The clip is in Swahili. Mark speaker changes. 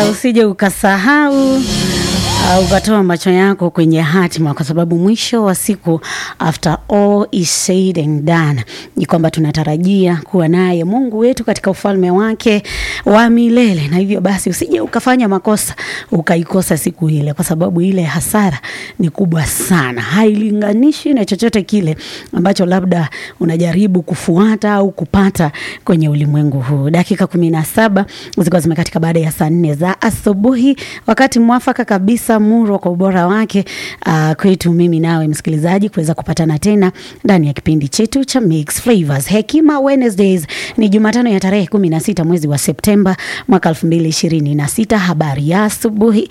Speaker 1: usije ukasahau Uh, ukatoa macho yako kwenye hatima, kwa sababu mwisho wa siku, after all is said and done, ni kwamba tunatarajia kuwa naye Mungu wetu katika ufalme wake wa milele, na hivyo basi usije ukafanya makosa ukaikosa siku ile, kwa sababu ile hasara ni kubwa sana, hailinganishi na chochote kile ambacho labda unajaribu kufuata au kupata kwenye ulimwengu huu. Dakika kumi na saba zilikuwa zimekatika baada ya saa nne za asubuhi, wakati mwafaka kabisa murwa kwa ubora wake uh, kwetu mimi nawe msikilizaji kuweza kupatana tena ndani ya kipindi chetu cha Mix Flavors Hekima Wednesdays. Ni Jumatano ya tarehe kumi na sita mwezi wa Septemba mwaka elfu mbili ishirini na sita. Habari ya asubuhi,